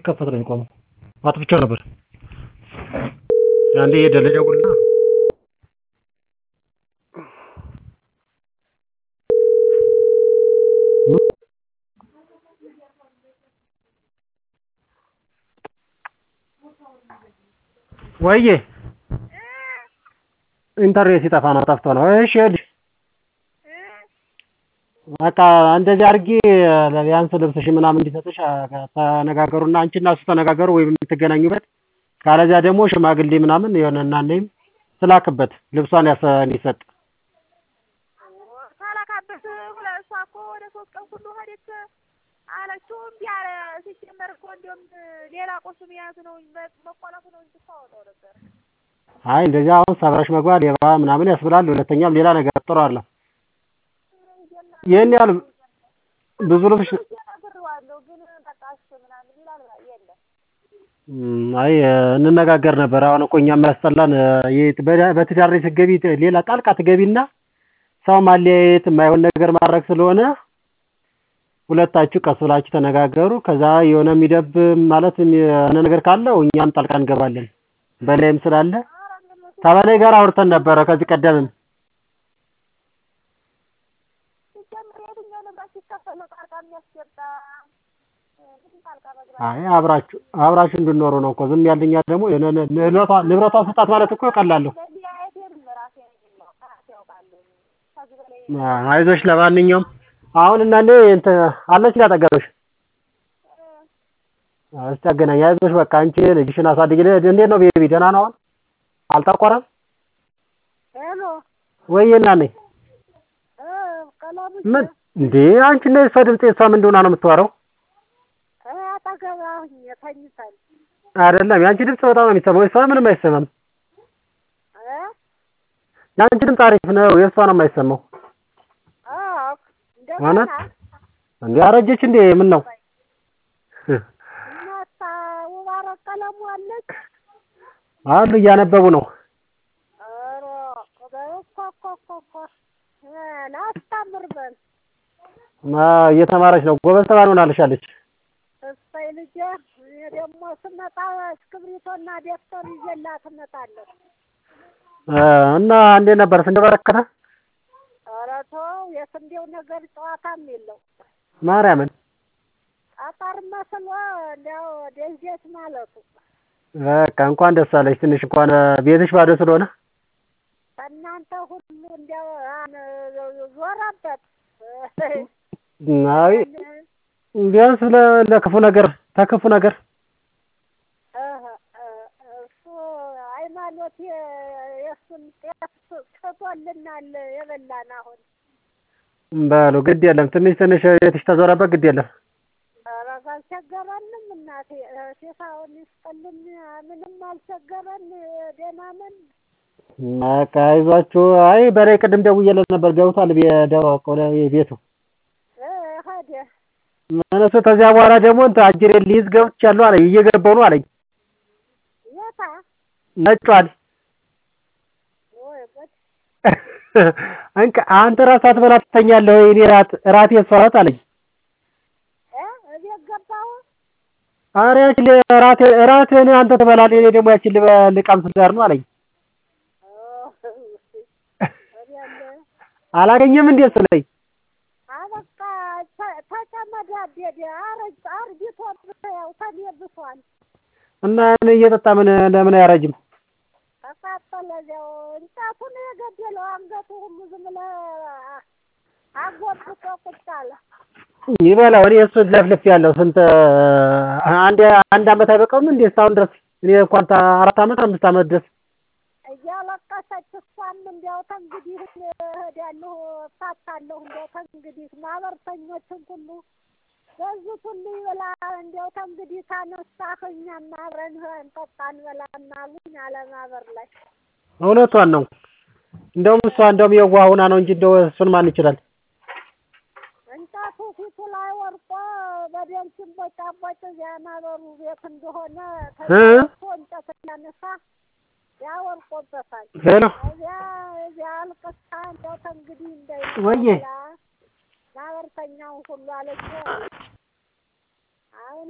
ሲከፈት ነው የሚቆመው አጥፍቼው ነበር አንዴ ሄደ ልደውልና ወዬ ኢንተርኔት ሲጠፋ ነው ጠፍቶ ነው እሺ ይኸውልሽ በቃ እንደዚህ አድርጌ ቢያንስ ልብስሽን ምናምን እንዲሰጥሽ ተነጋገሩና አንቺና እሱ ተነጋገሩ ወይም የምትገናኙበት ካለዚያ ደግሞ ሽማግሌ ምናምን የሆነ እናነይም ትላክበት ልብሷን እንዲሰጥ ሳላካበት እሷ እኮ ወደ ሶስት ቀን ሁሉ ሄደች አለችው እምቢ አለ ሲጀመር እኮ እንዲያውም ሌላ ቁስ መያዝ ነው መቆላቱ ነው እንጂ ታወጣው ነበር አይ እንደዚህ አሁን ሰብረሽ መግባት ሌባ ምናምን ያስብላል ሁለተኛም ሌላ ነገር ጥሩ አለ ይህን ያህል ብዙ ልብስ ነግሬዋለሁ ግን በቃ እሺ ምናምን ይላል የለም አይ እንነጋገር ነበር አሁን እኮ እኛ የሚያስጠላን በትዳር ላይ ስትገቢ ሌላ ጣልቃ ትገቢና ሰው ማለያየት የማይሆን ነገር ማድረግ ስለሆነ ሁለታችሁ ቀስ ብላችሁ ተነጋገሩ ከዛ የሆነ የሚደብ ማለት የሆነ ነገር ካለው እኛም ጣልቃ እንገባለን በላይም ስላለ ከበላይ ጋር አውርተን ነበረ ከዚህ ቀደምም ሲጀምር የትኛው ንብረት ሲከፈል ነው ጣልቃ የሚያስገባ አይ አብራችሁ አብራችሁ እንድኖሩ ነው እኮ ዝም ያልኛ ደግሞ ንብረቷን ስጣት ማለት እኮ ቀላል ነው አይዞሽ ለማንኛውም አሁን እናንዴ እንትን አለች አጠገብሽ እስቲ አገናኝ አይዞሽ በቃ አንቺ ልጅሽን አሳድጊ እንዴት ነው ቤቢ ደህና ነው አሁን አልጠቆረም ሄሎ ወይዬ እናኔ ቀለሙ ምን እንዴ አንቺ እና የእሷ ድምፅ የእሷ ምን እንደሆነ ነው የምታወራው አጠገባሁኝ ተኝተን አይደለም የአንቺ ድምፅ በጣም ነው የሚሰማው የእሷ ምንም አይሰማም የአንቺ ድምፅ አሪፍ ነው የእሷ ነው የማይሰማው እውነት እንዴ አረጀች እንዴ ምን ነው እናታ ሙባረክ ቀለሙ አለች አሉ እያነበቡ ነው ኧረ ኮኮኮኮ ላስታምር በል እየተማረች ነው ጎበዝ ተማሪ ሆናልሻለች እሰይ ልጄ እኔ ደግሞ ስመጣ እስክብሪቶና ደብተር ይዤላት እመጣለሁ እና እንዴት ነበር ስንት በረከተ ኧረ ተው የስንዴው ነገር ጨዋታም የለው ማርያምን ጠጠር መስሎ እንዲያው ደንጀት ማለቱ በቃ እንኳን ደስ አለሽ ትንሽ እንኳን ቤትሽ ባዶ ስለሆነ ከእናንተ ሁሉ እንዲያው ዞረበት አይ ቢያንስ ለክፉ ነገር ተክፉ ነገር እሱ ሃይማኖት የእሱን ጤፍ ትቶልናል የበላን አሁን በሉ ግድ የለም ትንሽ ትንሽ ቤትሽ ተዞረበት ግድ የለም ኧረ አልቸገረንም እናቴ ሴሳውን ይስጥልን ምንም አልቸገረን ደህና ነን በቃ አይዟችሁ አይ በላይ ቅድም ደውዬለት ነበር ገብቷል ወደ ቤቱ ሄደ እነሱ ከዚያ በኋላ ደግሞ እንትን አጅሬን ሊይዝ ገብቻለሁ አለኝ እየገባሁ ነው አለኝ የታ ነጯል ወይ ጉድ እንካ አንተ ራስህ ሳትበላ ትተኛለህ ወይ እኔ ራት ራቴ እሷ ናት አለኝ እ እቤት ገባሁ ኧረ ያችን ራቴ ራትህን አንተ ትበላለህ እኔ ደግሞ ያችን ልቀምስ ልሄድ ነው አለኝ አላገኘም እንዴ ስለኝ አበቃ ተጨመዳደደ አረጅ አርጅቶ ያው ተሌብሷል እና እየጠጣ ምን ለምን አያረጅም ተቃጠለ እዚያው እንጨቱን የገደለው አንገቱ ሁሉ ዝም ብለህ አጎብጦ ቁጭ አለ ይበላው እኔ እሱን ለፍልፍ ያለው ስንት አንድ አንድ አመት አይበቃውም እንዴ እስካሁን ድረስ እኔ እንኳን አራት አመት አምስት አመት ድረስ እያለቀሰች እሷም እንዲያው ተንግዲህ እሄዳለሁ እፋታለሁ እንዲያው ተንግዲህ ማህበርተኞችን ሁሉ ገዙት ሁሉ ይብላ እንዲያው ተንግዲህ ካነሳህ እኛም አብረን እንጠጣ እንበላና አሉኝ አለ ማህበር ላይ እውነቷን ነው እንደውም እሷ እንደውም የዋህ ሆና ነው እንጂ እንደው እሱን ማን ይችላል እንጨቱ ፊቱ ላይ ወርቆ በደም ሲንቦጫቦጭ እዚያ ማህበሩ ቤት እንደሆነ ተቶ እንጨት እያነሳ ያወርቆበታል ሄሎ እዚያ እዚያ አልቅሳ እንደው ተንግዲህ እንዳይ ወዬ ማህበርተኛውን ሁሉ አለች